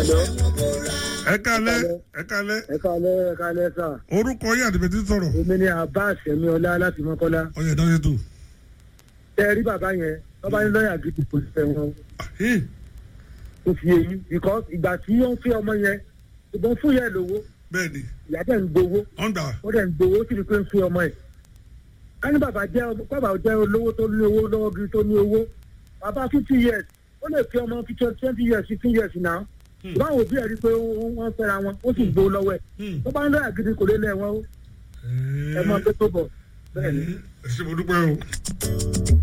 ẹ kalẹ ẹ kalẹ ẹ káalẹ́ ẹ káalẹ́ sà orúkọ yín àti bẹtí sọrọ èmi ni abbas ẹ̀míọlá láti mọ́kọ́lá ọyẹ ìdánwò ètò tẹ ẹ rí bàbá yẹn bàbá yẹn lọ́ọ̀yà gidi kò fẹ́ wọn ó fi èyí because ìgbà tí ó ń fi ọmọ yẹn ìbọn fún yẹn lówó bẹẹ ni ìyá dẹ̀ ń gbowó ọ̀ndà ó dẹ̀ ń gbowó ó sì rí pé ń fi ọmọ ẹ̀ ká ní bàbá jẹ́ bàbá jẹ́ olówó tó ní owó lọ́wọ́ gidi tó ní owó bàbá fifty years ó lè fi ọmọ twenty years fifteen years náà báwo òbí ẹ̀ rí pé wọ́n fẹ́ra wọn ó sì gbowó lọ́wọ́ ẹ̀ tó bá ń lọ́ọ̀yà gidi kò lè lẹ̀ wọ́n ó ẹ máa gbé tó bọ̀ bẹ́ẹ̀ ni. ẹ ṣe mo dúpẹ́ o.